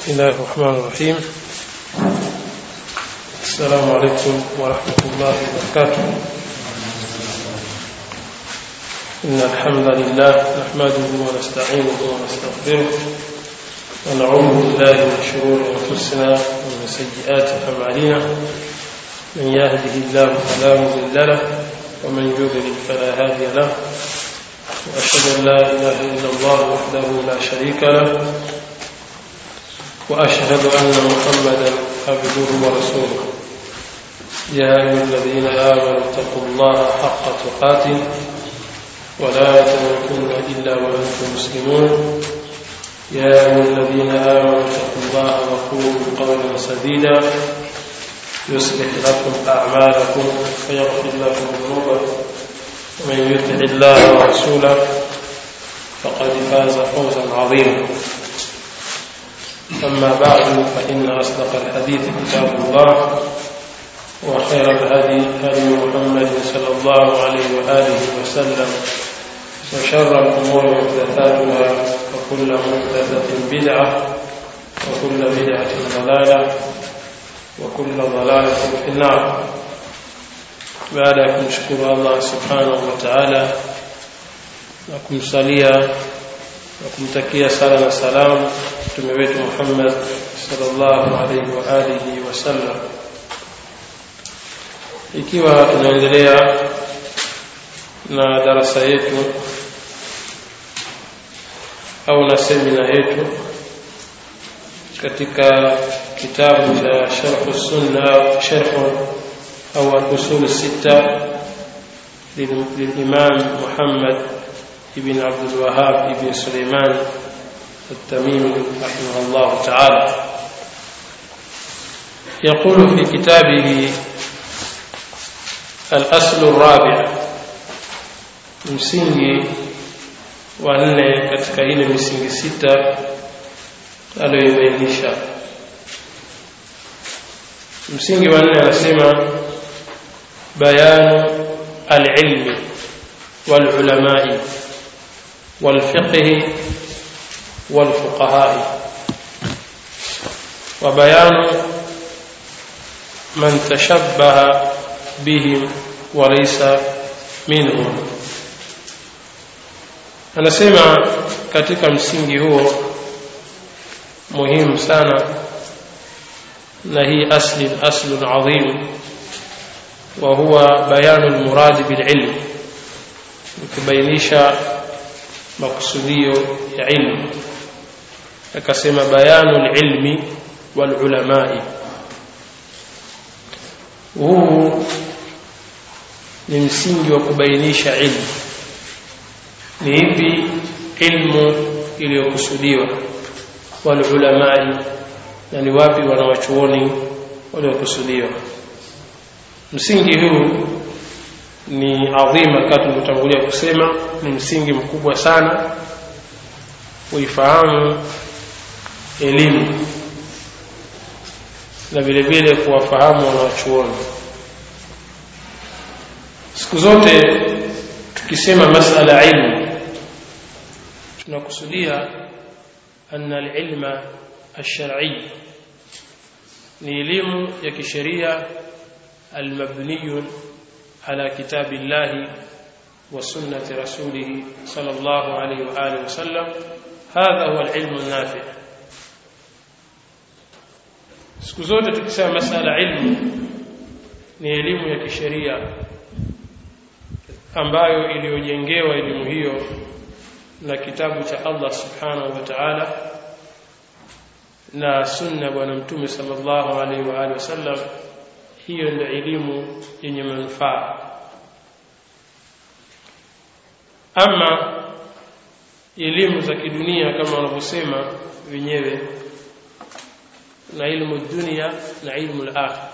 بسم الله الرحمن الرحيم السلام عليكم ورحمة الله وبركاته إن الحمد لله نحمده ونستعينه ونستغفره ونعوذ بالله من شرور أنفسنا ومن سيئات أعمالنا من يهده الله فلا مضل له ومن يضلل فلا هادي له وأشهد أن لا إله إلا الله وحده لا شريك له وأشهد أن محمدا عبده ورسوله يا أيها الذين آمنوا اتقوا الله حق تقاته ولا تموتن إلا وأنتم مسلمون يا أيها الذين آمنوا اتقوا الله وقولوا قولا سديدا يصلح لكم أعمالكم ويغفر لكم ذنوبكم ومن يطع الله ورسوله فقد فاز فوزا عظيما أما بعد فإن أصدق الحديث كتاب الله وخير الهدي هدي محمد صلى الله عليه وآله وسلم وشر الأمور محدثاتها وكل محدثة بدعة وكل بدعة ضلالة وكل ضلالة في النار baada ya kumshukuru Allah subhanahu wa ta'ala na kumsalia na kumtakia sala na salamu mtume wetu Muhammad sallallahu alaihi wa alihi wasallam ikiwa tunaendelea na darasa yetu au na semina yetu katika kitabu cha sharh sunna sharh أو الأصول الستة للإمام محمد بن عبد الوهاب بن سليمان التميمي رحمه الله تعالى يقول في كتابه الأصل الرابع msingi wa nne katika ile misingi sita aliyoibainisha msingi wa nne anasema بيان العلم والعلماء والفقه والفقهاء وبيان من تشبه بهم وليس منهم anasema katika msingi huo muhimu sana na hii asli aslun adhim وهو بيان المراد بالعلم kubainisha makusudio ya ilmu akasema bayanu lilmi walulamai huu ni msingi wa kubainisha ilmu ni ipi ilmu iliyokusudiwa walulamai na ni wapi wanawachuoni waliokusudiwa msingi huu ni adhima kama tulivyotangulia kusema ni msingi mkubwa sana kuifahamu elimu na vile vile kuwafahamu wanawachuoni siku zote tukisema masala ilmu tunakusudia anna alilma alshar'i ni elimu ya kisheria المبني على كتاب الله وسنة رسوله صلى الله عليه وآله وسلم هذا هو العلم النافع siku zote tukisema masala ilmu ni elimu ya kisheria ambayo iliyojengewa elimu hiyo na kitabu cha Allah subhanahu wa ta'ala na sunna bwana mtume sallallahu alaihi wa alihi wasallam hiyo ndio elimu yenye manufaa ama elimu za kidunia kama wanavyosema wenyewe na ilmu dunia na ilmu al-akhir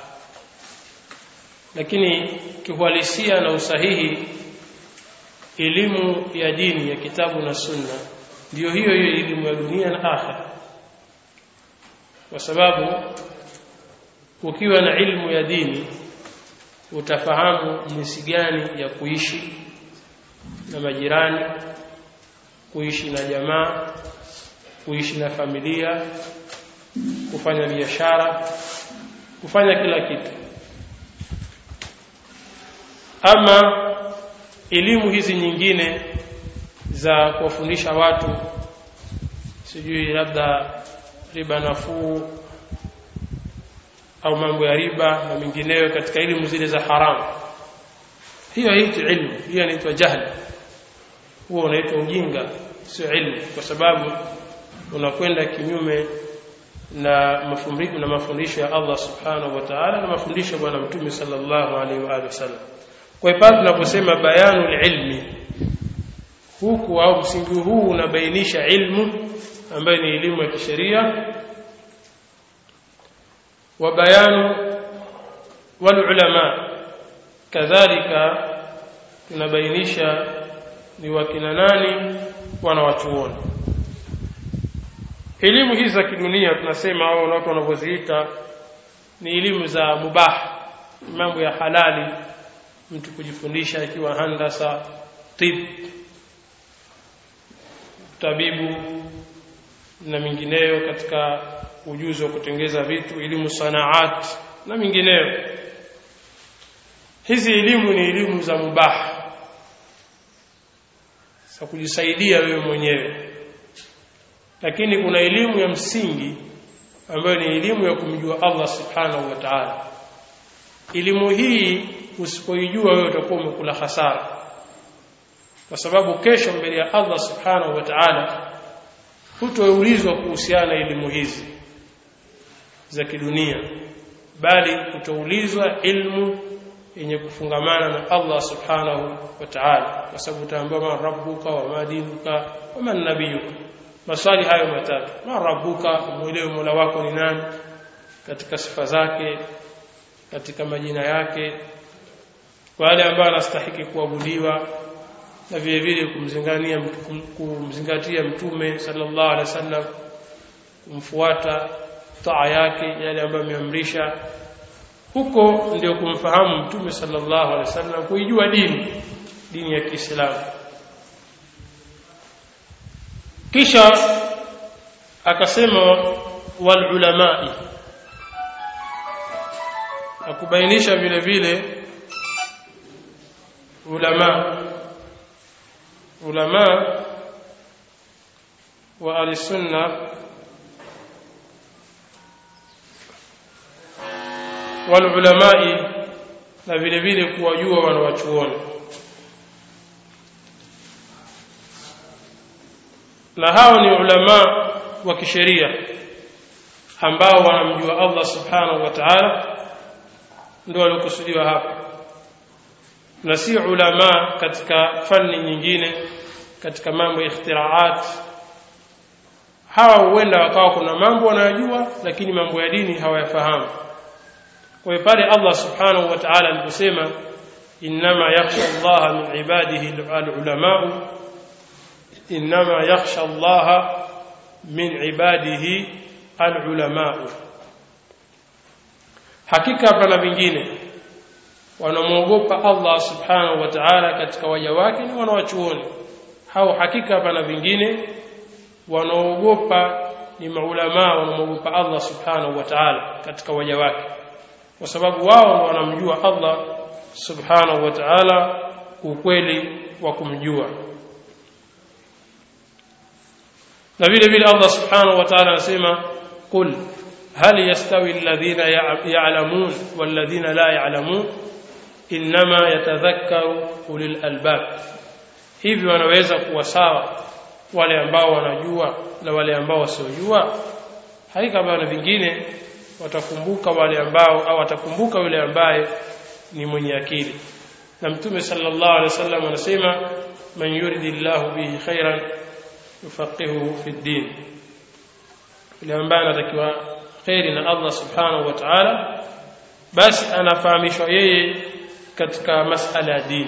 lakini kiuhalisia na usahihi elimu ya dini ya kitabu na sunna ndiyo hiyo hiyo elimu ya dunia na akhira kwa sababu ukiwa na ilmu ya dini utafahamu jinsi gani ya kuishi na majirani kuishi na jamaa kuishi na familia kufanya biashara kufanya kila kitu ama elimu hizi nyingine za kuwafundisha watu sijui labda riba nafuu au mambo ya riba na mengineyo katika elimu zile za haramu hiyo haitwi ilmu hiyo inaitwa jahli huo unaitwa ujinga sio ilmu kwa sababu unakwenda kinyume na mafundisho na mafundisho ya Allah subhanahu wa ta'ala na mafundisho ya bwana mtume sallallahu alaihi wa alihi wasallam kwa hiyo pale tunaposema bayanul ilmi huku au msingi huu unabainisha ilmu ambayo ni elimu ya kisheria wa bayanu wal ulama kadhalika tunabainisha ni wakina nani wanawachuoni elimu hizi za kidunia tunasema au watu wanavyoziita ni elimu za mubah mambo ya halali mtu kujifundisha ikiwa handasa tib tabibu na mingineyo katika ujuzi wa kutengeza vitu elimu sanaat na mingineyo hizi elimu ni elimu za mubah za kujisaidia wewe mwenyewe lakini kuna elimu ya msingi ambayo ni elimu ya kumjua Allah subhanahu wa ta'ala elimu hii usipoijua wewe utakuwa umekula hasara kwa sababu kesho mbele ya Allah subhanahu wa ta'ala hutoulizwa kuhusiana na elimu hizi za kidunia bali utaulizwa ilmu yenye kufungamana na Allah subhanahu wa ta'ala kwa sababu utaambiwa man rabbuka wa ma dinuka wa man nabiyuka maswali hayo matatu man rabbuka muelewe mola wako ni nani katika sifa zake katika majina yake wale ambao anastahiki kuabudiwa na vile vile kumzingania kumzingatia mtume sallallahu alaihi wasallam kumfuata taa yake yale ambayo ameamrisha huko ndio kumfahamu mtume sallallahu alaihi wasallam kuijua dini dini ya Kiislamu kisha akasema wal ulamai akubainisha vile vile ulama ulama wa al-sunna wal ulamai na vile vile kuwajua wanawachuoni na hao ni ulama wa kisheria ambao wanamjua Allah subhanahu wa ta'ala ndio waliokusudiwa hapa na si ulama katika fani nyingine katika mambo ya ikhtiraat hawa huenda wakawa kuna mambo wanayojua lakini mambo ya dini hawayafahamu kwa hiyo pale Allah subhanahu wa ta'ala aliposema inma yakhsha Allah min ibadihi al-ulama inma yakhsha Allah min ibadihi al-ulama hakika hapana vingine wanamwogopa Allah subhanahu wa ta'ala katika waja wake ni wanawachuoni hao hakika hapana vingine wanaogopa ni maulama wanamwogopa Allah subhanahu wa ta'ala katika waja wake kwa sababu wao wanamjua Allah subhanahu wa ta'ala ukweli wa kumjua na vile vile Allah subhanahu wa ta'ala anasema qul hal yastawi alladhina ya'lamun walladhina la ya'lamun inma yatadhakkaru ulil albab hivi wanaweza kuwa sawa wale ambao wanajua na wale ambao wasiojua hakika bana vingine watakumbuka wale ambao au atakumbuka yule ambaye ni mwenye akili na mtume sallallahu alaihi wasallam anasema man yuridillahu bihi khairan yufaqihuhu fi din yule ambaye anatakiwa khairi na Allah subhanahu wa ta'ala basi anafahamishwa yeye katika masala ya dini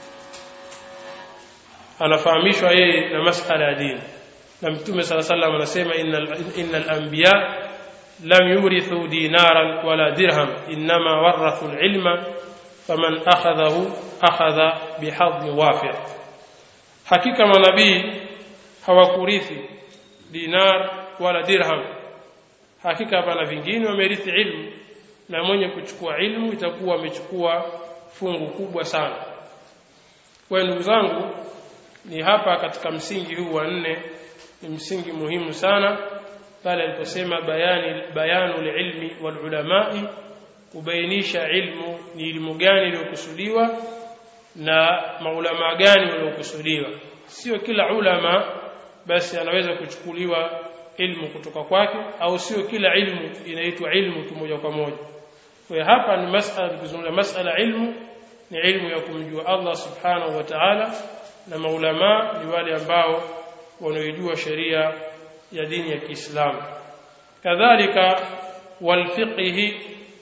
anafahamishwa yeye na masala ya dini na mtume sala sallam anasema innal innal anbiya lam yurithu dinaran wala dirham inma warathu alilma faman akhadhahu akhadha bihadhi wafir hakika manabii hawakurithi dinar wala dirham hakika hapana vingine wamerithi ilmu na mwenye kuchukua ilmu itakuwa amechukua fungu kubwa sana kwa ndugu zangu ni hapa katika msingi huu wa nne ni msingi muhimu sana pale aliposema bayani bayanu ilmi wal ulamai kubainisha ilmu ni ilmu gani iliyokusudiwa na maulama gani waliokusudiwa sio kila ulama basi anaweza kuchukuliwa ilmu kutoka kwake au sio kila ilmu inaitwa ilmu kimoja kwa moja kwa hapa ni masala tukizungumza masala ilmu ni ilmu ya kumjua Allah subhanahu wa ta'ala na maulama ni wale ambao wanaojua sheria ya dini ya Kiislamu kadhalika walfiqhi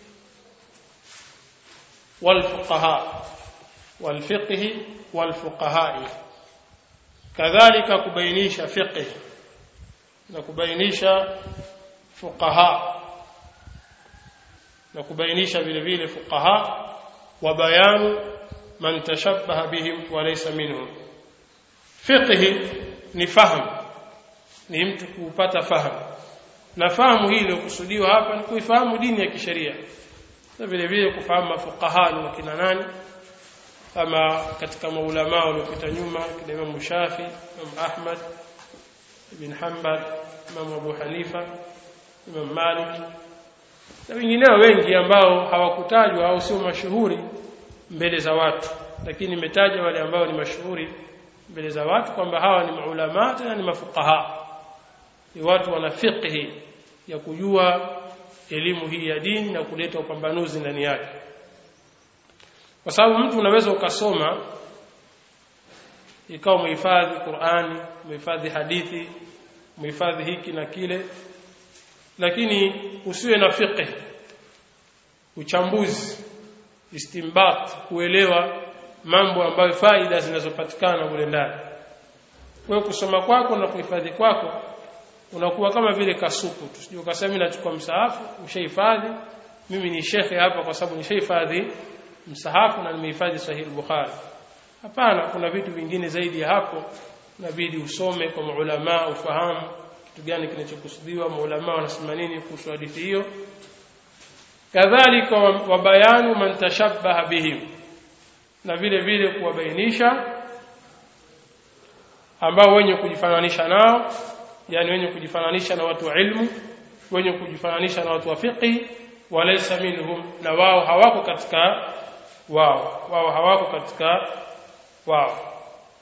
walfuqaha walfiqhi walfuqaha kadhalika kubainisha fiqh na kubainisha fuqaha na kubainisha vile vile fuqaha wa bayanu man tashabbaha bihim wa laysa minhum fiqh ni fahamu ni mtu kupata fahamu na fahamu hii iliyokusudiwa hapa ni kuifahamu dini ya kisheria na vile vile kufahamu mafuqaha ni wakina nani kama katika maulama waliopita nyuma kina Imam Shafi Imam Ahmad ibn Hanbal Imam Abu Hanifa Imam Malik na wengineo wengi ambao hawakutajwa au sio mashuhuri mbele za watu lakini nimetaja wale ambao ni mashuhuri mbele za watu kwamba hawa ni maulama tena ni mafuqaha ni watu wana fiqhi ya kujua elimu hii ya dini na kuleta upambanuzi ndani yake kwa sababu mtu unaweza ukasoma ikawa umehifadhi Qur'ani umehifadhi hadithi umehifadhi hiki na kile lakini usiwe na fiqh uchambuzi istimbat kuelewa mambo ambayo faida zinazopatikana mule ndani wewe kusoma kwako na kuhifadhi kwako unakuwa kama vile kasuku tu sio ukasema mimi nachukua msahafu ushahifadhi mimi ni shekhe hapa kwa sababu nishahifadhi msahafu na nimehifadhi sahihi bukhari hapana kuna vitu vingine zaidi ya hapo inabidi usome kwa maulama ufahamu kitu gani kinachokusudiwa maulama wanasema nini kuhusu hadithi hiyo kadhalika wa bayanu man tashabbaha bihim na vile vile kuwabainisha ambao wenye kujifananisha nao yani wenye kujifananisha na watu wa ilmu wenye kujifananisha na watu wa fiqh walaysa minhum na wao hawako katika wao wao hawako katika wao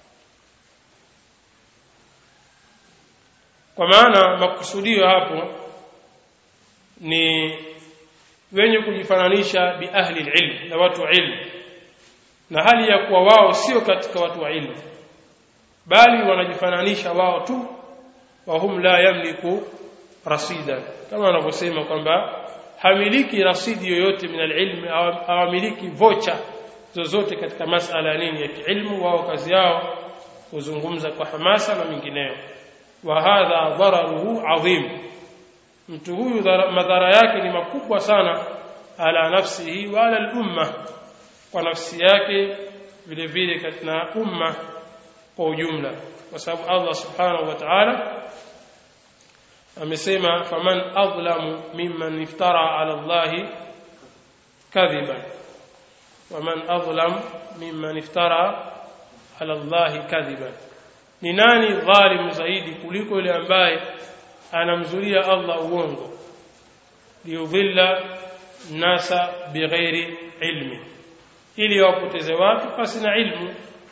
kwa maana makusudio hapo ni wenye kujifananisha bi ahli ilm na watu wa ilmu na hali ya kuwa wao sio katika watu wa ilmu bali wanajifananisha wao tu wahum la yamliku rasida kama wanavyosema kwamba hamiliki rasidi yoyote min alilm hawamiliki vocha zozote katika masala nini ya kiilmu wao kazi yao kuzungumza kwa hamasa na mingineyo wa hadha dhararuhu adhim mtu huyu madhara yake ni makubwa sana ala nafsihi wa ala al-umma kwa nafsi yake vile vile katika umma kwa ujumla kwa sababu Allah subhanahu wa ta'ala amesema faman adlamu mimman iftara ala Allah kadhiban waman adlam mimman iftara ala Allah kadhiban ni nani dhalim zaidi kuliko yule ambaye anamzulia Allah uongo liyudhilla nasa bighairi ilmi ili wapoteze watu pasi na ilmu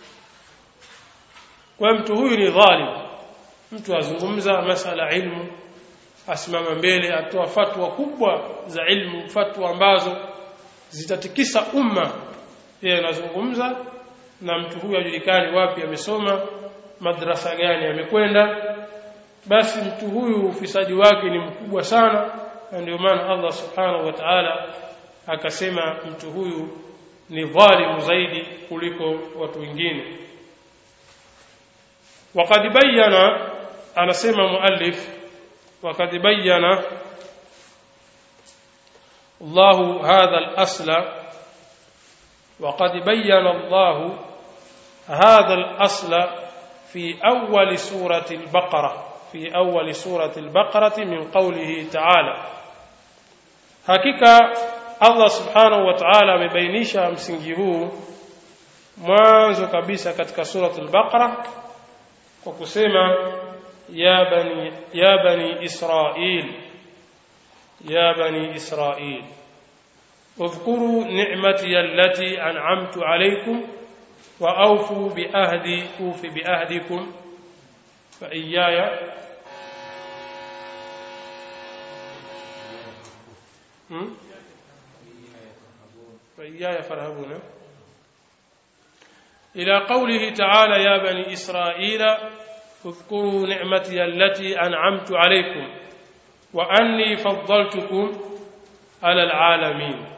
kwa mtu huyu ni dhalim mtu azungumza masala ilmu asimama mbele atoa fatwa kubwa za ilmu fatwa ambazo zitatikisa umma yeye anazungumza na mtu huyu ajulikani wapi amesoma madrasa gani amekwenda basi mtu huyu ufisadi wake ni mkubwa sana na ndio maana Allah subhanahu wa ta'ala akasema mtu huyu ni dhalimu zaidi kuliko watu wengine وقد بين anasema muallif وقد بين الله هذا الأصل وقد بين الله هذا الأصل في أول سورة البقرة في في أول سورة البقرة من قوله تعالى حقيقة Allah subhanahu wa ta'ala amebainisha msingi huu mwanzo kabisa katika suratul Baqara kwa kusema ya bani ya bani Israil ya bani Israil اذكروا نعمتي التي أنعمت عليكم وأوفوا بأهدي أوف بأهدكم فإياي فإياي فارهبون إلى قوله تعالى يا بني إسرائيل اذكروا نعمتي التي أنعمت عليكم وأني فضلتكم على العالمين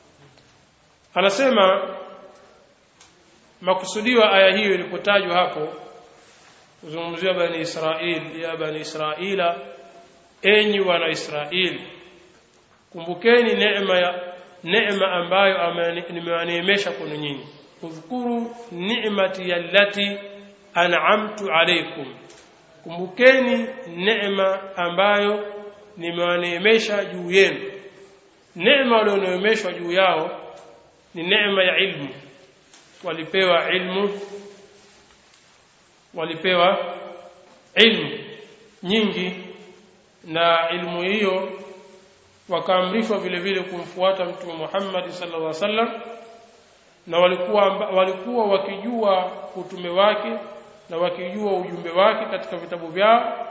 anasema makusudio aya hiyo ilipotajwa hapo kuzungumziwa bani Israil ya bani Israila enyi wana Israili kumbukeni neema ya neema ambayo nimewaneemesha kwenu nyinyi udhkuru ni'mati allati an'amtu alaykum kumbukeni neema ambayo nimewaneemesha juu yenu neema walioneemeshwa juu yao ni neema ya ilmu walipewa ilmu walipewa ilmu nyingi na ilmu hiyo wakaamrishwa vile vile kumfuata mtume Muhammad sallallahu alaihi wasallam na walikuwa walikuwa wakijua utume wake na wakijua ujumbe wake katika vitabu vyao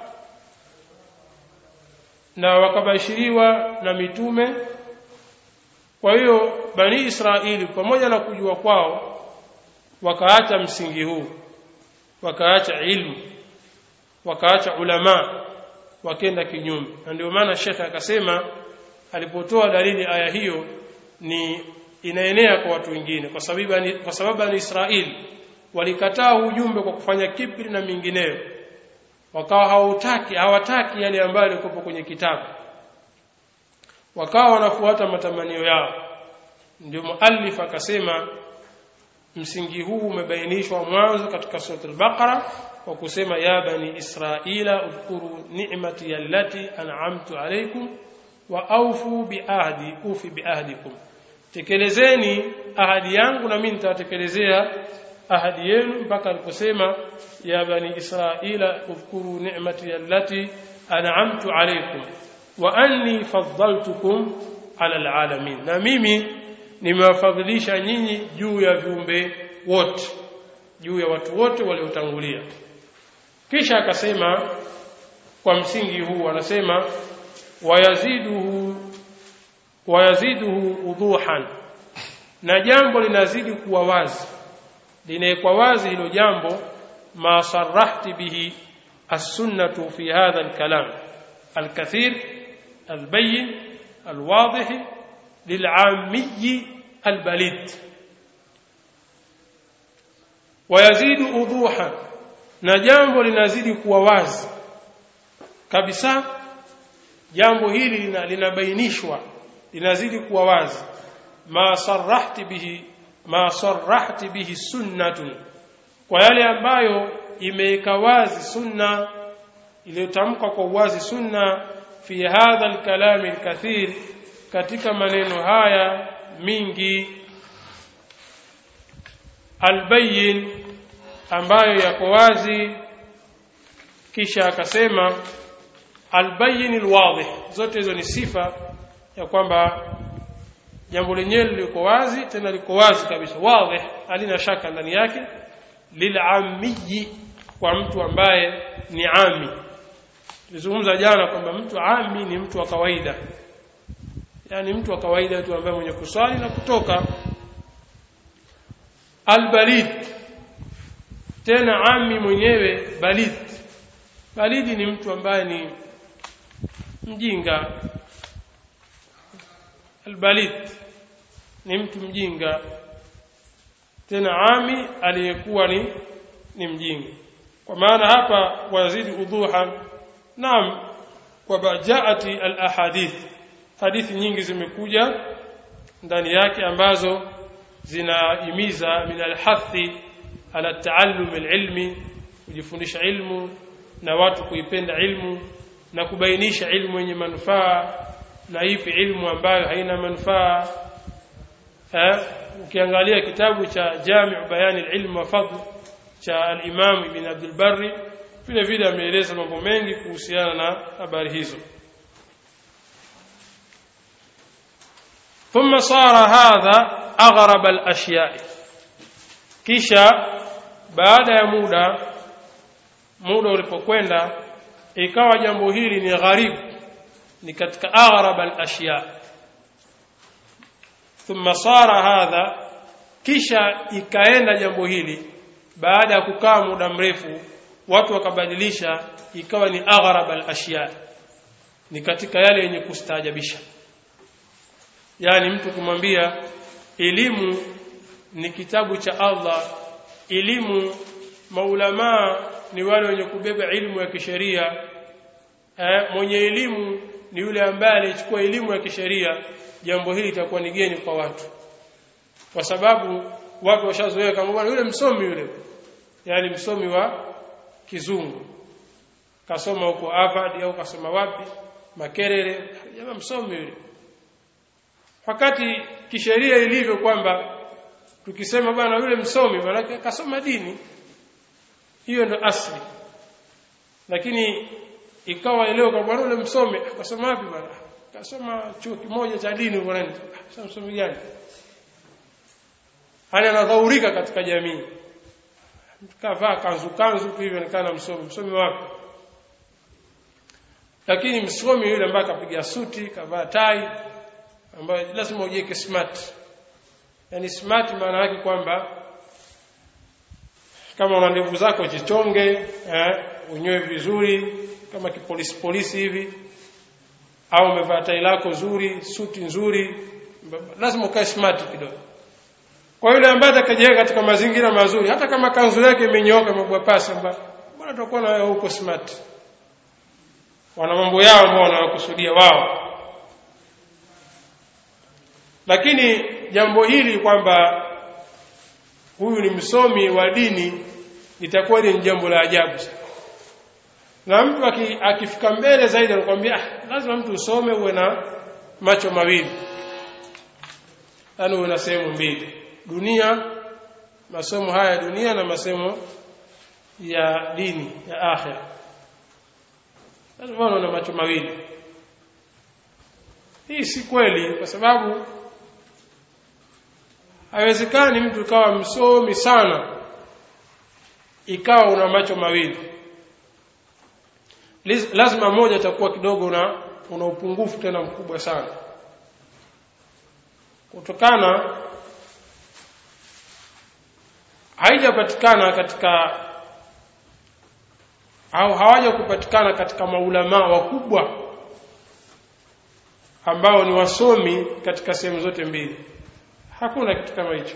na wakabashiriwa na mitume kwa hiyo bani Israeli pamoja na kujua kwao wakaacha msingi huu wakaacha ilmu wakaacha ulama wakenda kinyume na ndio maana shekhe akasema alipotoa dalili aya hiyo ni inaenea kwa watu wengine kwa sababu ni, kwa sababu ni Israeli walikataa ujumbe kwa kufanya kibri na mingineyo wakawa hawataki hawataki yale ambayo yalikuwa kwenye kitabu wakawa wanafuata matamanio yao ndio muallif akasema msingi huu umebainishwa mwanzo katika sura al-Baqara kwa kusema ya bani Israila udhkuru ni'mati allati an'amtu alaykum wa awfu biahdi ufi biahdikum tekelezeni ahadi yangu na mimi nitawatekelezea ahadi yenu mpaka aliposema ya bani Israila udhkuru ni'mati allati an'amtu alaykum wa anni faddaltukum ala alalamin na mimi nimewafadhilisha nyinyi juu ya viumbe wote juu ya watu wote waliotangulia kisha akasema kwa msingi huu anasema wayaziduhu wayaziduhu udhuhan na jambo linazidi kuwa wazi linawekwa wazi hilo jambo ma sarahti bihi as-sunnatu fi hadha al-kalam al-kathir al-bayyin al-wadih lil'ammi al-balid wayazidu udhuha na jambo linazidi kuwa wazi kabisa jambo hili linabainishwa linazidi kuwa wazi ma sarahti bihi ma sarahti bihi sunnatun kwa yale ambayo imeweka wazi sunna iliyotamka kwa uwazi sunna fi hadha alkalami alkathir katika maneno haya mingi albayin ambayo yako wazi kisha akasema albayin alwadih zote hizo ni sifa ya kwamba jambo lenyewe liko wazi tena liko wazi kabisa wazi halina shaka ndani yake lil'ammi kwa mtu ambaye ni ami tulizungumza jana kwamba mtu ami ni mtu wa kawaida yani mtu wa kawaida tu ambaye mwenye kuswali na kutoka albalid tena ami mwenyewe balid balidi ni mtu ambaye ni mjinga albalid ni mtu mjinga tena ami aliyekuwa ni ni mjinga kwa maana hapa wazidi udhuha naam kwa bajaati alahadith hadithi nyingi zimekuja ndani yake ambazo zinahimiza min alhathi ala taallum alilmi kujifundisha ilmu na watu kuipenda ilmu na kubainisha ilmu yenye manufaa na ipi ilmu ambayo haina manufaa eh ukiangalia kitabu cha Jami' Bayan al-Ilm wa Fadl cha al-Imam Ibn Abdul Barri vile vile ameeleza mambo mengi kuhusiana na habari hizo ثم صار هذا أغرب الأشياء kisha baada ya muda muda ulipokwenda ikawa jambo hili ni gharibu ni katika aghrab al-ashya thumma sara hadha kisha ikaenda jambo hili baada ya kukaa muda mrefu watu wakabadilisha ikawa ni aghrab al-ashya ni katika yale yenye kustaajabisha yani mtu kumwambia elimu ni kitabu cha Allah elimu maulamaa ni wale wenye kubeba ilmu ya kisheria eh, mwenye elimu ni yule ambaye alichukua elimu ya kisheria jambo hili litakuwa ni geni kwa watu kwa sababu watu washazoea kama bwana yule msomi yule yani msomi wa kizungu kasoma huko Harvard au kasoma wapi Makerere jamaa msomi yule wakati kisheria ilivyo kwamba tukisema bwana yule msomi maana kasoma dini hiyo ndo asli lakini ikawa leo kwa bwana yule msomi akasoma wapi bwana kasoma chuo kimoja cha dini huko nani sasa msomi gani hali anadhaurika katika jamii kavaa kanzu kanzu tu hivyo nikana msomi msomi wapi lakini msomi yule ambaye kapiga suti kavaa tai ambayo lazima ujiweke smart yani smart maana yake kwamba kama una ndevu zako jichonge eh, unyoe vizuri kama kipolisi polisi hivi au umevaa tai lako zuri suti nzuri lazima ukae smart kidogo kwa yule ambaye atakajiweka katika mazingira mazuri hata kama kanzu yake imenyooka mabwa pasi mbona tutakuwa na wewe huko smart wana mambo yao ambao wanawakusudia wao lakini jambo hili kwamba huyu ni msomi wa dini litakuwa ni jambo la ajabu na mtu akifika mbele zaidi anakuambia ah, lazima mtu usome uwe na macho mawili yaani uwe na sehemu mbili dunia masomo haya ya dunia na masomo ya dini ya akhira lazima uwe na macho mawili hii si kweli kwa sababu haiwezekani mtu kawa msomi sana ikawa una macho mawili lazima moja itakuwa kidogo una una upungufu tena mkubwa sana kutokana haijapatikana katika au hawaja kupatikana katika maulamaa wakubwa ambao ni wasomi katika sehemu zote mbili hakuna kitu kama hicho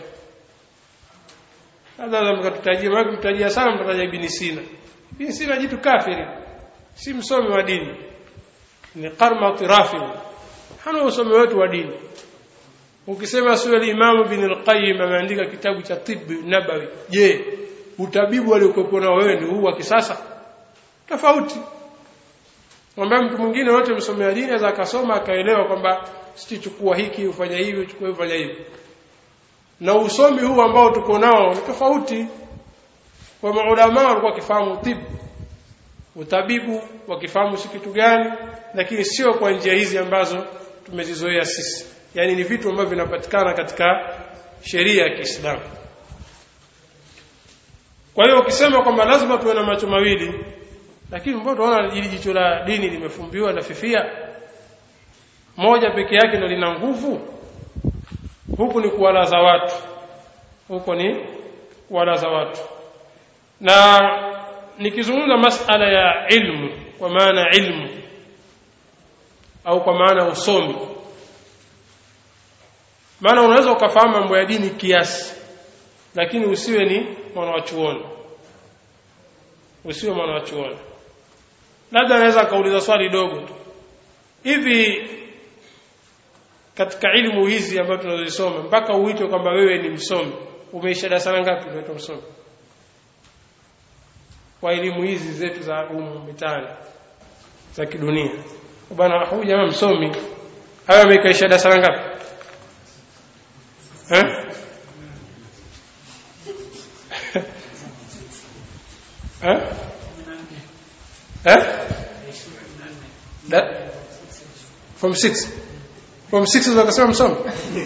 labda mkatutajia maana mtajia sana mtataja ibn Sina ibn Sina jitu kafiri si msomi wa dini ni qarma tirafi hana usomi wetu wa dini ukisema sura al-Imam ibn al-Qayyim ameandika kitabu cha tibb nabawi je utabibu aliokuwa nao wewe ni huu wa kisasa tofauti kwamba mtu mwingine wote msomea dini aweza akasoma akaelewa kwamba sichukua hiki ufanya hivi uchukue ufanya hivi na usomi huu ambao tuko nao ni tofauti kwa maulama walikuwa wakifahamu tibu utabibu wakifahamu si kitu gani lakini sio kwa njia hizi ambazo tumezizoea sisi yani ni vitu ambavyo vinapatikana katika sheria ya Kiislamu kwa hiyo ukisema kwamba lazima tuwe na macho mawili lakini mbona tunaona hili jicho la dini limefumbiwa na fifia moja peke yake ndio lina nguvu huku ni kuwalaza watu huko ni kuwalaza watu na nikizungumza masala ya ilmu kwa maana ilmu au kwa maana usomi maana unaweza ukafahamu mambo ya dini kiasi lakini usiwe ni mwana wa chuoni usiwe mwana wa chuoni labda anaweza akauliza swali dogo tu hivi katika ilmu hizi ambazo tunazisoma mpaka uitwe kwamba wewe ni msomi umeisha darasa ngapi unaitwa msomi wa elimu hizi zetu za humu mitaani za kidunia bwana huyu jamaa msomi hayo ameikaisha darasa ngapi eh eh eh da from 6 from 6 wakasema msomi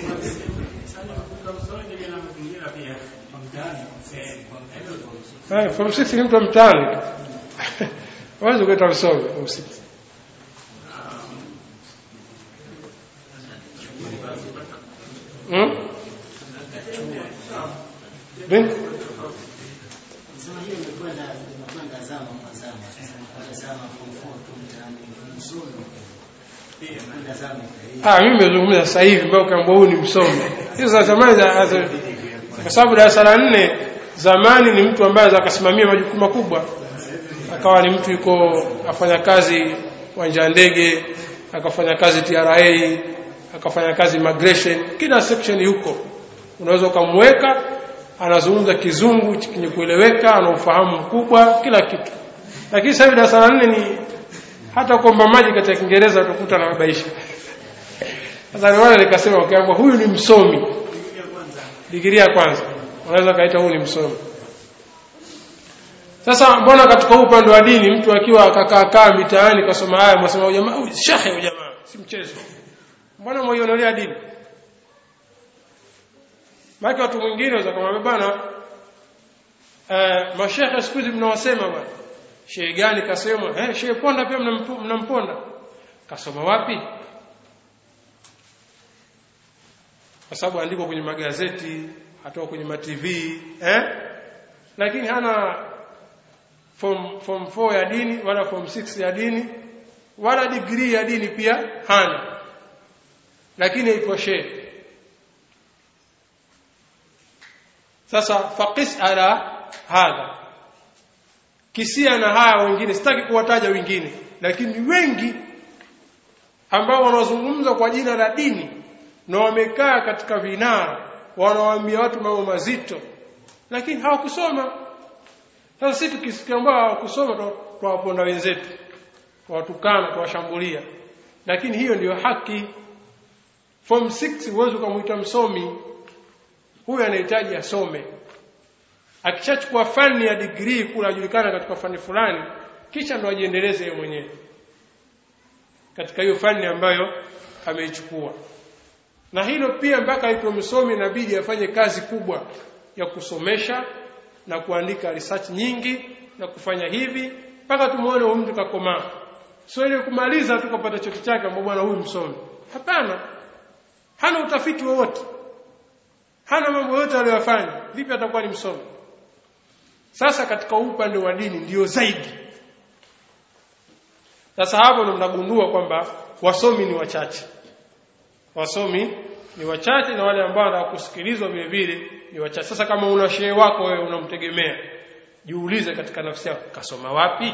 Eh, form 6 ni mtu wa mtaani. Wazi kuita msomi form 6. Hmm? Bin? Sema hiyo imekwenda imekwenda zama kwa zama. Sasa kwa zama form 4 tu mtaani msomi. Imekwenda zama ikaisha. Ah, mimi nimezungumza sasa hivi mbao kama huyu ni msomi. Hizo za zamani za za- kwa sababu darasa la nne zamani ni mtu ambaye akasimamia majukumu makubwa. Akawa ni mtu yuko afanya kazi uwanja wa ndege, akafanya kazi TRA, akafanya kazi immigration, kila section yuko. Unaweza ukamweka anazungumza kizungu chenye kueleweka, ana ufahamu mkubwa, kila kitu. Lakini sasa hivi darasa la nne ni hata kuomba maji katika Kiingereza utakuta anababaisha. Sasa ndio wale nikasema ukiambiwa huyu ni msomi. Digrii ya kwanza. Unaweza kaita huyu ni msomi. Sasa mbona katika huu upande wa dini mtu akiwa akakaa kaa mitaani kasoma haya mwasema huyu jamaa huyu shehe huyu jamaa si mchezo. Mbona mwaionelea dini? Maki watu mwingine waweza kumwambia bana eh mashehe siku hizi mnawasema bwana. Shehe gani kasema? Eh shehe ponda pia mnampu- mnamponda. Kasoma wapi? kwa sababu andikwa kwenye magazeti atoka kwenye ma TV eh lakini hana form form 4 ya dini wala form 6 ya dini wala degree ya dini pia hana lakini iko shehe sasa faqis ala hadha kisia na haya wengine sitaki kuwataja wengine lakini wengi ambao wanazungumza kwa jina la dini na wamekaa katika vinara wanawaambia watu mambo mazito lakini hawakusoma sasa sisi tukisikia ambao hawakusoma tuwaponda wenzetu tuwatukana tuwashambulia lakini hiyo ndiyo haki form 6 huwezi ukamwita msomi huyu anahitaji asome akishachukua fani ya degree kula ajulikana katika fani fulani kisha ndo ajiendeleze yeye mwenyewe katika hiyo fani ambayo ameichukua na hilo pia mpaka aitwe msomi inabidi afanye kazi kubwa ya kusomesha na kuandika research nyingi na kufanya hivi mpaka tumuone huyu mtu kakomaa sio ile kumaliza tu kupata cheti chake ambapo bwana huyu msomi hapana hana utafiti wowote hana mambo yote aliyofanya vipi atakuwa ni msomi sasa katika upande wa dini ndiyo zaidi sasa hapo ndo mnagundua kwamba wasomi ni wachache wasomi ni wachache na wale ambao wanataka kusikilizwa vile vile ni wachache sasa kama una shehe wako wewe unamtegemea jiulize katika nafsi yako kasoma wapi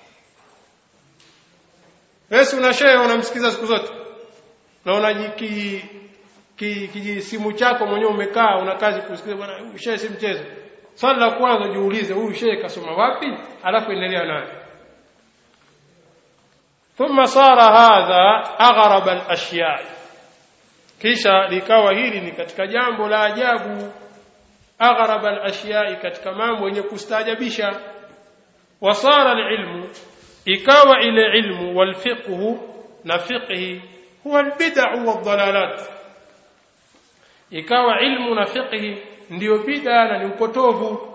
wewe si una shehe unamsikiza siku zote na una ki, ki, kijisimu chako mwenyewe umekaa una kazi kusikiza bwana huyu shehe si mchezo swali la kwanza jiulize huyu shehe kasoma wapi alafu endelea naye ثم صار هذا أغرب الأشياء kisha likawa hili ni katika jambo la ajabu aghrab al-ashiya'i katika mambo yenye kustaajabisha wasara al-ilmu ikawa ile ilmu wal fiqhu na fiqhi huwa al-bid'u wad-dalalat ikawa ilmu na fiqhi ndiyo bid'a na ni upotovu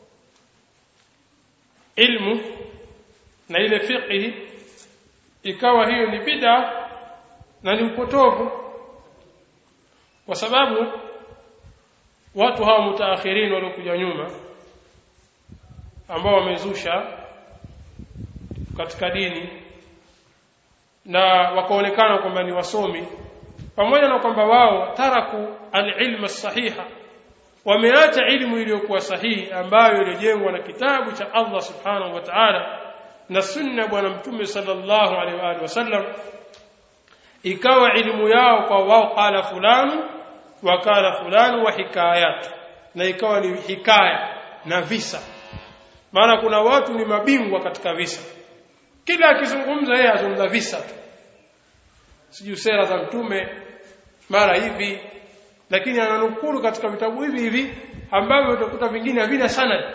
ilmu na ile fiqhi ikawa hiyo ni bid'a na ni upotovu kwa sababu watu hawa mutaakhirin waliokuja nyuma ambao wamezusha katika dini na wakaonekana kwamba ni wasomi pamoja na kwamba wao taraku alilma sahiha wameacha ilmu iliyokuwa sahihi ambayo ilijengwa na kitabu cha Allah subhanahu wa ta'ala na sunna bwana mtume sallallahu alaihi wa alihi wasallam ikawa elimu yao kwa wao qala fulani wa qala fulani wa hikayat na ikawa ni hikaya na visa maana kuna watu ni mabingwa katika visa kila akizungumza yeye azungumza visa tu sijui sera za mtume mara hivi lakini ananukuru katika vitabu hivi hivi ambavyo utakuta vingine havina sanad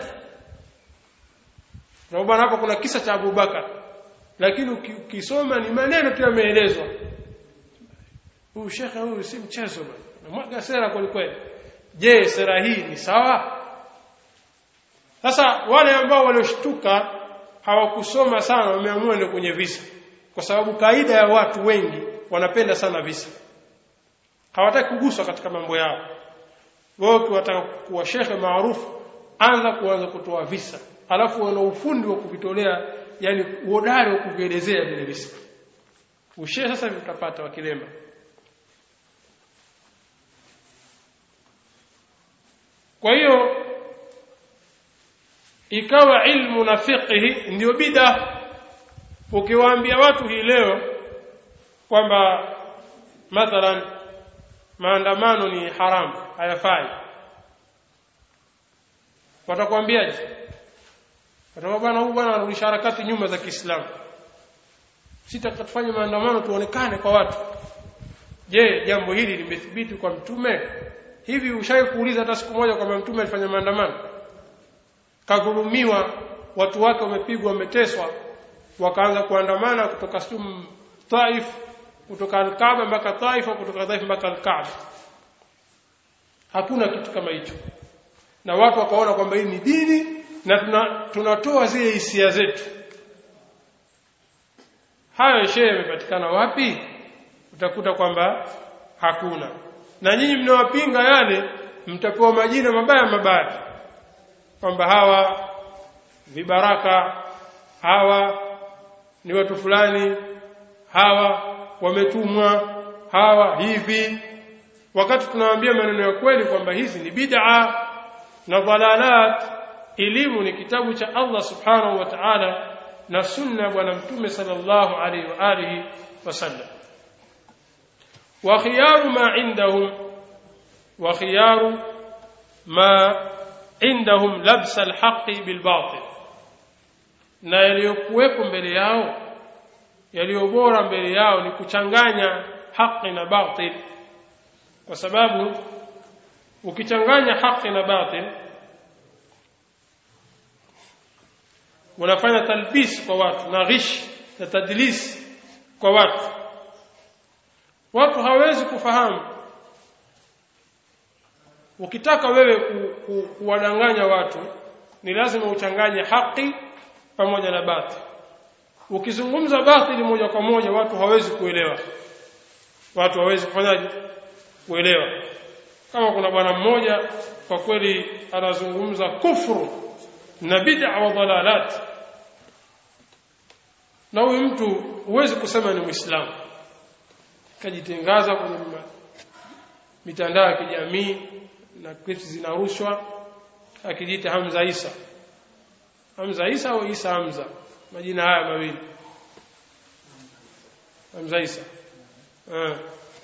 na bwana hapa kuna kisa cha Abubakar lakini ukisoma ni maneno tu yameelezwa huyu shekhe huyu si mchezo bwana mwaga sera kweli kweli je sera hii ni sawa sasa wale ambao walioshtuka hawakusoma sana wameamua ndio kwenye visa kwa sababu kaida ya watu wengi wanapenda sana visa hawataki kuguswa katika mambo yao wao ukiwataka kuwa shekhe maarufu anza kuanza kutoa visa alafu wana ufundi wa kuvitolea yani uhodari wa kuvielezea vile visa ushe sasa vitapata wakilemba kwa hiyo ikawa ilmu na fiqhi ndio bid'a ukiwaambia watu hii leo kwamba mathalan maandamano ni haramu hayafai watakwambiaje watakwambia bwana huyu bwana anarudisha harakati nyuma za Kiislamu sitakatufanye maandamano tuonekane kwa watu je jambo hili limethibiti kwa mtume hivi ushawahi kuuliza hata siku moja kwamba mtume alifanya maandamano kadhulumiwa watu wake wamepigwa wameteswa wakaanza kuandamana kutoka sum Taif kutoka Al-Kaaba mpaka Taif kutoka Taif mpaka Al-Kaaba hakuna kitu kama hicho na watu wakaona kwamba hii ni dini na tuna, tunatoa zile hisia zetu hayo shehe yamepatikana wapi utakuta kwamba hakuna na nyinyi mnawapinga yale mtapewa majina mabaya mabaya kwamba hawa vibaraka hawa ni watu fulani hawa wametumwa hawa hivi wakati tunawaambia maneno ya kweli kwamba hizi ni bid'a na dhalalat elimu ni kitabu cha Allah subhanahu wa ta'ala na sunna bwana mtume sallallahu alaihi wa alihi wasallam wa khiyaru ma indahum wa khiyaru ma indahum labsa alhaqi bilbatil na yaliyokuwepo mbele yao yaliyo bora mbele yao ni kuchanganya haki na batil kwa sababu ukichanganya haki na batil unafanya talbis kwa watu na ghish na tadlis kwa watu watu hawezi kufahamu ukitaka wewe ku, ku, kuwadanganya watu ni lazima uchanganye haki pamoja na batil ukizungumza batili moja kwa moja watu hawezi kuelewa watu hawezi kufanyaje kuelewa kama kuna bwana mmoja kwa kweli anazungumza kufru na bid'a wa dalalat na huyu mtu huwezi kusema ni muislamu kajitangaza kwenye mitandao ya kijamii na clips zinarushwa akijiita Hamza Isa Hamza Isa au Isa Hamza majina haya mawili Hamza Isa eh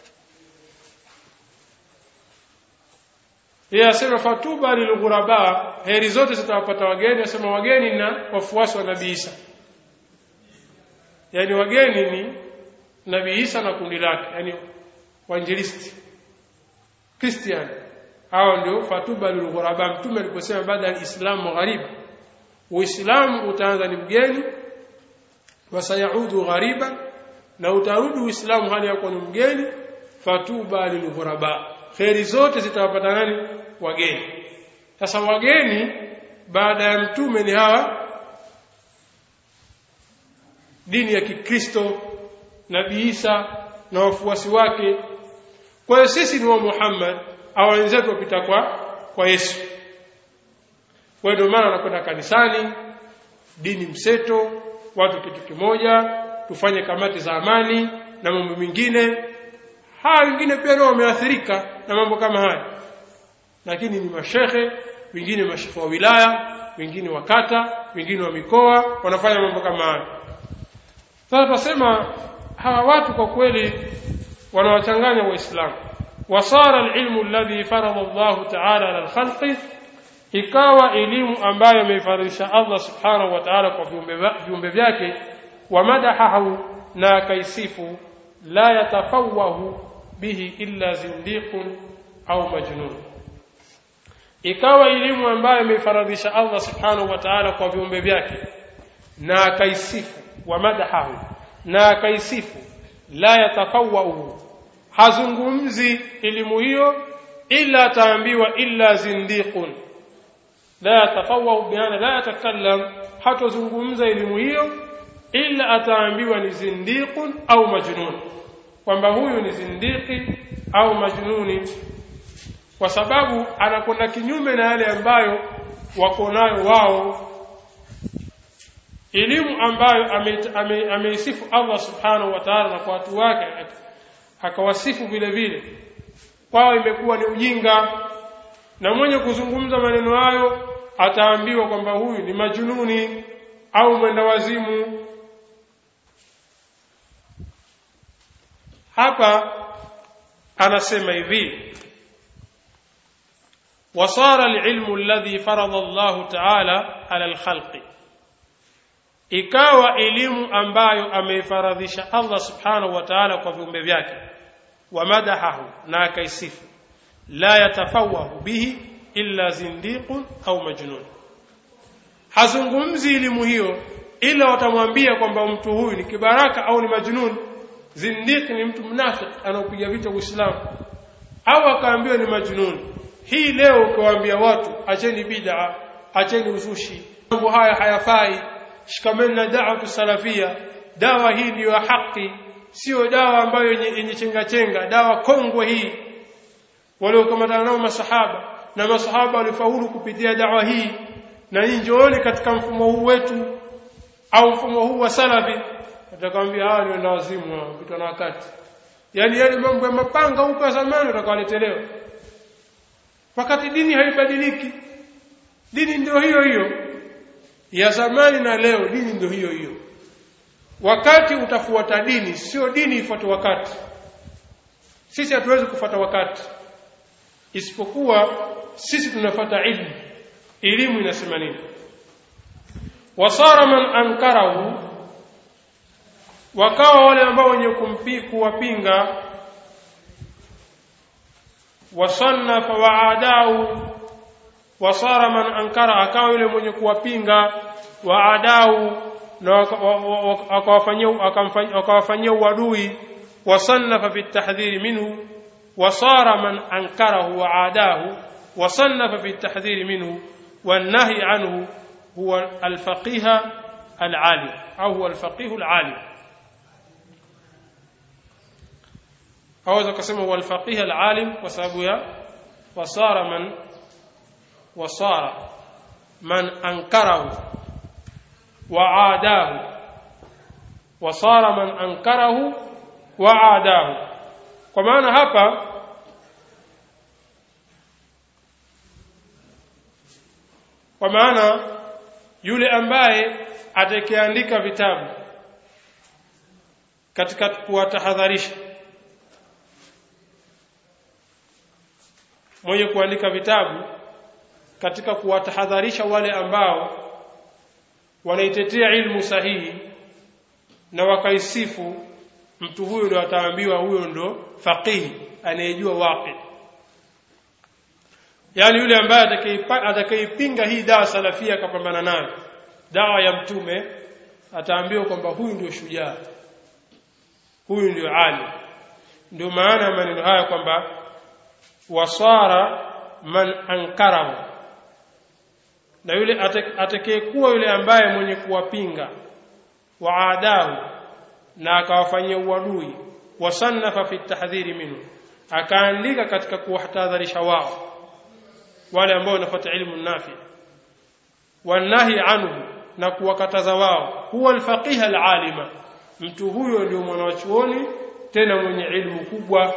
yeye asema fatuba lilghuraba heri zote zitawapata wageni asema wageni na wafuasi wa nabii Isa yani wageni ni nabii Isa na kundi lake yani wainjilisti Christian hao ndio fatuba lilghuraba mtume aliposema baada ya Uislamu ghariba Uislamu utaanza ni mgeni wasayaudu ghariba na utarudi Uislamu hali yako ni mgeni fatuba lilghuraba kheri zote zitawapata nani wageni sasa wageni baada ya mtume ni hawa dini ya Kikristo Nabii Isa na wafuasi wake kwa hiyo sisi ni wa Muhammad au wenzetu wapita kwa kwa Yesu kwa ndio maana wanakwenda kanisani dini mseto watu kitu kimoja tufanye kamati za amani na mambo mengine haya wengine pia nao wameathirika na mambo kama haya lakini ni mashehe wengine mashehe wa wilaya wengine wa kata wengine wa mikoa wanafanya mambo kama haya sasa tunasema hawa watu kwa kweli wanawachanganya waislamu wasara alilmu alladhi farada Allah ta'ala ala alkhalqi ikawa elimu ambayo ameifaradhisha Allah subhanahu wa ta'ala kwa viumbe viumbe vyake wa madahahu na akaisifu la yatafawahu bihi illa zindiqun au majnun ikawa elimu ambayo ameifaradhisha Allah subhanahu wa ta'ala kwa viumbe vyake na akaisifu wa madahahu na akaisifu la yatafawahu hazungumzi elimu hiyo illa ataambiwa illa zindiqun la yatafawahu biana la yatakallam hatozungumza elimu hiyo illa ataambiwa ni zindiqun au majnun kwamba huyu ni zindiki au majnuni kwa sababu anakwenda kinyume na yale ambayo wako nayo wao elimu ambayo ameisifu ame, ame Allah subhanahu wa ta'ala na kwa watu wake akawasifu vile vile kwao imekuwa ni ujinga na mwenye kuzungumza maneno hayo ataambiwa kwamba huyu ni majununi au mwenda wazimu hapa anasema hivi وصار العلم الذي فرض الله تعالى على الخلق ikawa elimu ambayo ameifaradhisha Allah subhanahu wa ta'ala kwa viumbe vyake wa madahahu na akaisifu la yatafawahu bihi illa zindiqun au majnun hazungumzi elimu hiyo ila watamwambia kwamba mtu huyu ni kibaraka au ni majnun zindiq ni mtu mnafiki anaopiga vita Uislamu au akaambiwa ni majnun hii leo ukiwaambia watu acheni bid'a acheni uzushi mambo haya hayafai shikameni na da'wa salafia dawa hii ndiyo haki sio dawa ambayo yenye chenga chenga dawa kongwe hii waliokamatana nao masahaba na masahaba walifaulu kupitia dawa hii na nyinyi njooni katika mfumo huu wetu au mfumo huu wa salafi atakwambia hawa ni wenda wazimu kupitwa na wakati yaani yale mambo ya mapanga huko zamani utakawaletelewa wakati dini haibadiliki dini ndio hiyo hiyo ya zamani na leo dini ndio hiyo hiyo wakati utafuata dini sio dini ifuate wakati sisi hatuwezi kufuata wakati isipokuwa sisi tunafuata ilmu elimu inasema nini wasara man ankarahu wakawa wale ambao wenye kumpi kuwapinga wasannafa waadau wasara man ankara akawa yule mwenye kuwapinga waadau na akawafanyia uadui wasannafa fi tahdhiri minhu wasara man ankarahu waadahu wasannafa fi tahdhiri minhu والنهي عنه هو الفقيه العالم أو هو الفقيه العالم أو كسمه هو الفقيه العالم وسبب وصار من وصار من أنكره وعاداه وصار من أنكره وعاداه kwa maana hapa kwa maana yule ambaye atakayeandika vitabu katika kuwatahadharisha mwenye kuandika vitabu katika kuwatahadharisha wale ambao wanaitetea ilmu sahihi na wakaisifu mtu huyo ndo ataambiwa huyo ndo faqihi anayejua waqi yaani yule ambaye atakayeipinga hii dawa salafia akapambana nayo dawa ya mtume ataambiwa kwamba huyu ndio shujaa huyu ndio ali ndio maana ya maneno haya kwamba wasara man ankarahu na yule atakayekuwa yule ambaye mwenye kuwapinga waadahu na akawafanyia uadui wasannafa fi tahdhiri minhu akaandika katika kuwatahadharisha wao wale ambao wanafuata ilmu nafi wanahi anhu na kuwakataza wao huwa alfaqih alalima mtu huyo ndio mwanachuoni tena mwenye ilmu kubwa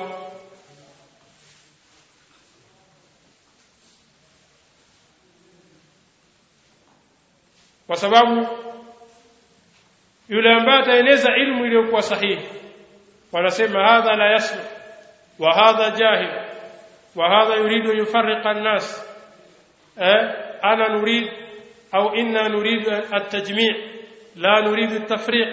kwa sababu yule ambaye ataeneza ilmu iliyokuwa sahihi wanasema hadha la yaslu wa hadha jahil wa hadha yuridu an yufarriqa an-nas eh ana nurid au inna nuridu at-tajmi' la nuridu at-tafriq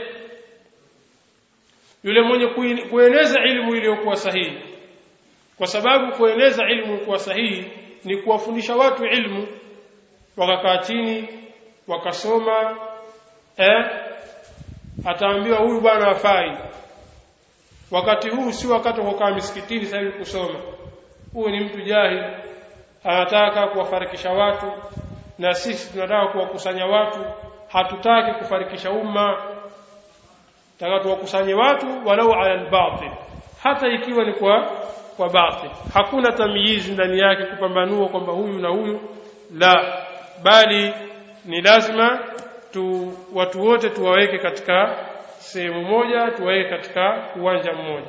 yule mwenye kueneza ilmu iliyokuwa sahihi kwa sababu kueneza ilmu kwa sahihi ni kuwafundisha watu ilmu wakakaa chini wakasoma eh ataambiwa huyu bwana afai wakati huu si wakati wa kukaa misikitini sasa hivi kusoma huyu ni mtu jahili anataka kuwafarikisha watu na sisi tunataka kuwakusanya watu hatutaki kufarikisha umma taka tuwakusanye watu walau ala albatil hata ikiwa ni kwa kwa batil hakuna tamyizi ndani yake kupambanua kwamba huyu na huyu la bali ni lazima tu watu wote tuwaweke katika sehemu moja tuwaweke katika uwanja mmoja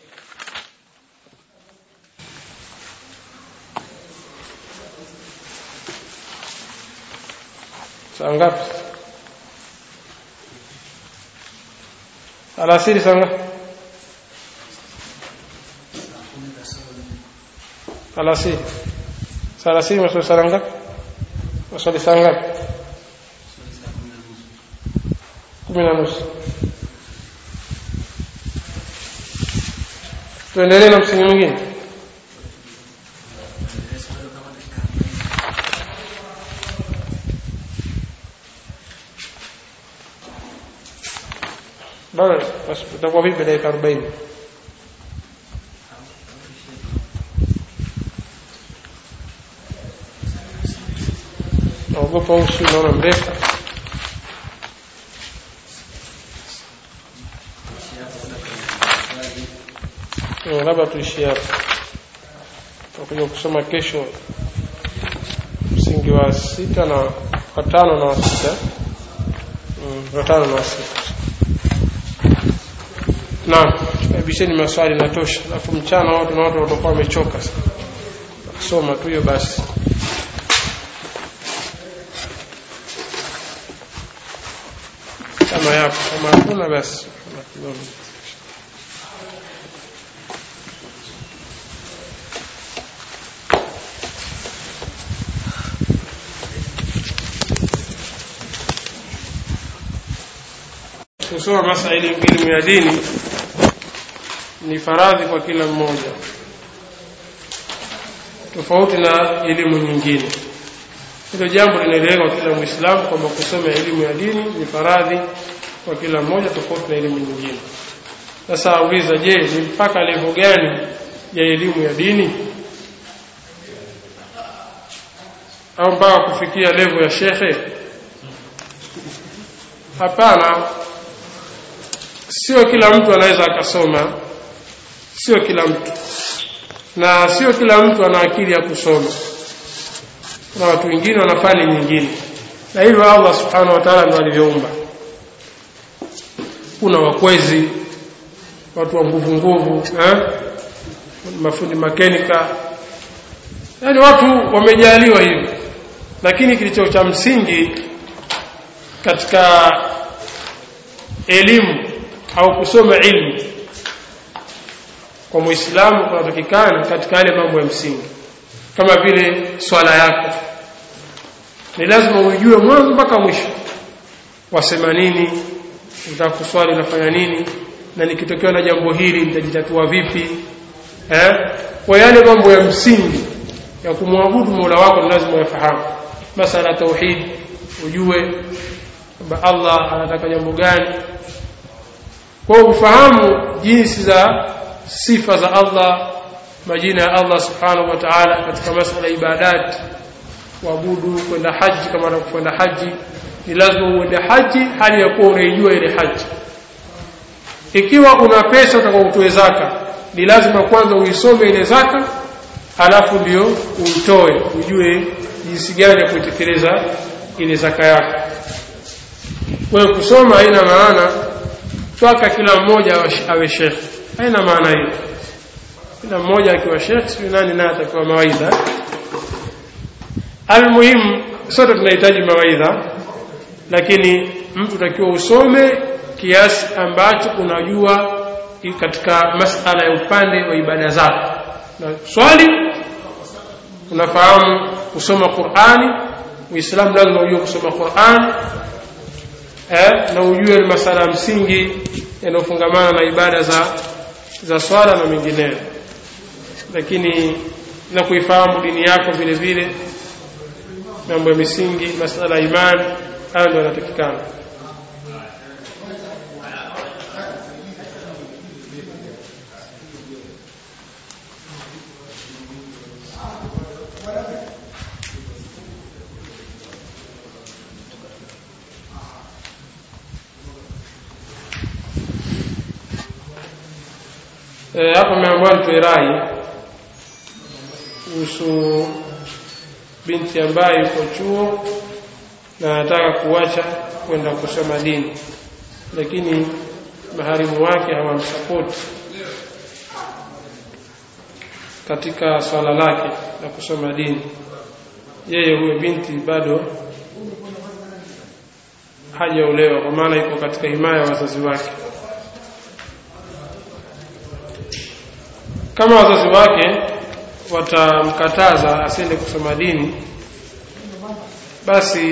saa ngapi alasiri saa ngapi alasiri saa alasiri maswali saa ngapi maswali saa ngapi kumi na nusu tuendelee na msingi mwingine bado basi itakuwa vipi dakika arobaini naogopa usi naona mrefu labda tuishie hapo tutakuja kusoma kesho msingi wa sita na watano na wa sita watano na wa sita naam kabisheni maswali natosha alafu mchana watu na watu watakuwa wamechoka kusoma tu hiyo basi kama yapo kama hakuna basi kusoma masaili elimu ya dini ni faradhi kwa kila mmoja tofauti na elimu nyingine hilo jambo linaeleweka kila muislamu kwamba kusoma elimu ya dini ni faradhi kwa kila mmoja tofauti na elimu nyingine sasa auliza je ni mpaka levo gani ya elimu ya dini au mpaka kufikia levo ya shekhe hapana sio kila mtu anaweza akasoma sio kila mtu na sio kila mtu ana akili ya kusoma na watu wengine wana fani nyingine na hivyo Allah subhanahu wa ta'ala ndiye alivyoumba kuna wakwezi watu wa nguvu nguvu eh? mafundi makenika yaani watu wamejaliwa hivi lakini kilicho cha msingi katika elimu au kusoma ilmu kwa muislamu kunatakikana katika yale mambo ya msingi kama vile swala yako ni lazima uijue mwanzo mpaka mwisho wasema nini unataka kuswali unafanya nini na nikitokea na jambo hili nitajitatua vipi eh kwa yale mambo ya msingi ya kumwabudu Mola wako ni lazima uyafahamu masala tauhid ujue kwamba Allah anataka jambo gani kwa ufahamu jinsi za sifa za Allah majina ya Allah subhanahu wa ta'ala katika masala ya ibadat kuabudu kwenda haji kama anakwenda haji ni lazima uende haji hali ya kuwa unaijua ile haji ikiwa una pesa utakaotoe zaka ni lazima kwanza uisome ile zaka halafu ndio uitoe ujue jinsi gani ya kuitekeleza ile zaka yako wewe kusoma haina maana twaka kila mmoja awe shekhe haina maana hiyo kila mmoja akiwa shekhe sio nani naye atakiwa mawaidha almuhimu sote tunahitaji mawaidha lakini mtu takiwa usome kiasi ambacho unajua katika masala ya upande wa ibada zako na swali unafahamu kusoma Qur'ani Uislamu lazima ujue kusoma Qur'an eh, na ujue masala msingi yanayofungamana na ibada za za swala na mengineyo lakini na kuifahamu dini yako vile vile mambo ya misingi masala ya imani hayo ndio yanatakikana e, hapa ameambiwa nitoe rai kuhusu binti ambaye yuko chuo na anataka kuacha kwenda kusoma dini lakini maharimu wake hawamsapoti katika swala lake la kusoma dini yeye huyo binti bado hajaolewa kwa maana iko katika himaya ya wazazi wake kama wazazi wake watamkataza asiende kusoma dini basi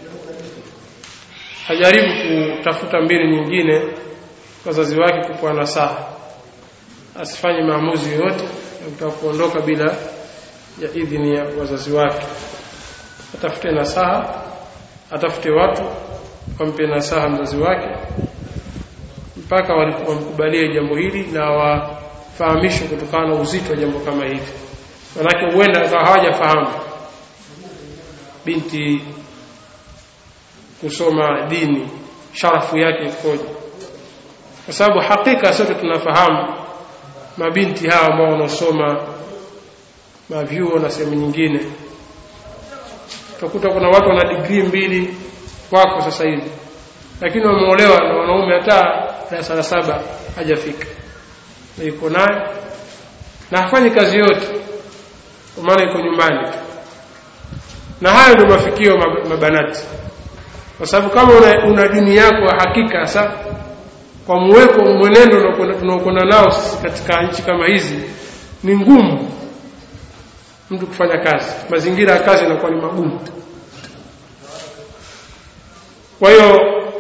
ajaribu kutafuta mbinu nyingine wazazi wake kupewa nasaha asifanye maamuzi yoyote ya kutaka kuondoka bila ya idhini ya wazazi wake atafute nasaha atafute watu wampe nasaha mzazi wake mpaka wamkubalie jambo hili na wafahamishwe kutokana na uzito wa jambo kama hili manake huenda akawa hawajafahamu binti kusoma dini sharafu yake ikoje kwa sababu hakika sote tunafahamu mabinti hawa ambao wanaosoma mavyuo na sehemu nyingine utakuta kuna watu wana digrii mbili wako sasa hivi lakini wameolewa na wanaume hata darasa la saba hajafika na yuko naye na hafanyi kazi yote kwa maana iko nyumbani tu na hayo ndio mafikio mabanati kwa sababu kama una, una dini yako ya hakika sa kwa muweko mwenendo tunaokwenda nao katika nchi kama hizi ni ngumu mtu kufanya kazi mazingira ya kazi yanakuwa ni magumu kwa hiyo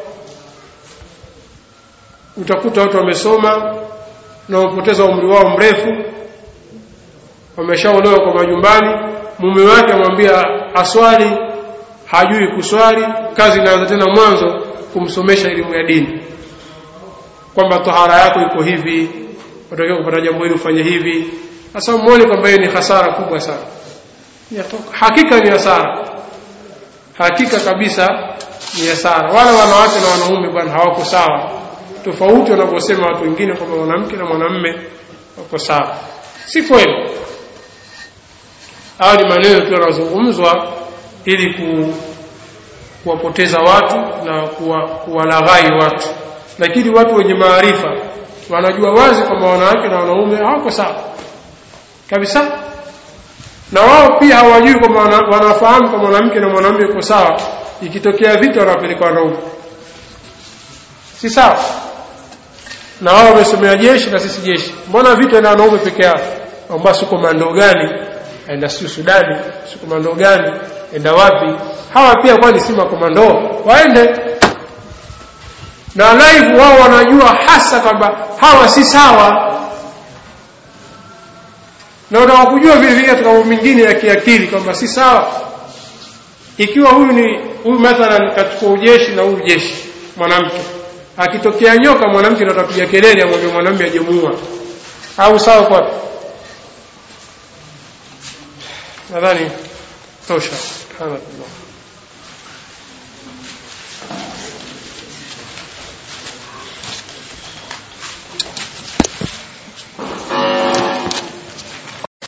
utakuta watu wamesoma na wamepoteza umri wao mrefu wameshaolewa kwa majumbani mume wake amwambia aswali hajui kuswali kazi inaanza tena mwanzo kumsomesha elimu ya dini kwamba tahara yako iko hivi unatakiwa kupata jambo hili ufanye hivi sasa muone kwamba hiyo ni hasara kubwa sana hakika ni hasara hakika kabisa ni hasara wala wanawake na wanaume bwana hawako sawa tofauti wanavyosema watu wengine kwamba mwanamke na mwanamme wako sawa si kweli hayo ni maneno tu yanazungumzwa ili ku, kuwapoteza watu na kuwalaghai kuwa watu lakini watu wenye maarifa wanajua wazi kwamba wanawake na wanaume hawako sawa kabisa na wao pia hawajui kwamba wanafahamu kwamba mwanamke na mwanamume uko sawa ikitokea vita wanapeleka wanaume si sawa na wao wamesomea jeshi na sisi jeshi mbona vita na wanaume peke yao kwamba si komando gani aenda si Sudani si komando gani enda wapi hawa pia kwani si makomando waende na live wao wanajua hasa kwamba hawa si sawa na unataka kujua vile vile katika mambo mengine ya kiakili kwamba si sawa ikiwa huyu ni huyu mathalan katika ujeshi na huyu jeshi mwanamke akitokea nyoka mwanamke ndo atapiga kelele amwambie mwanamume ajemuua au sawa kwa nadhani tosha subhanallah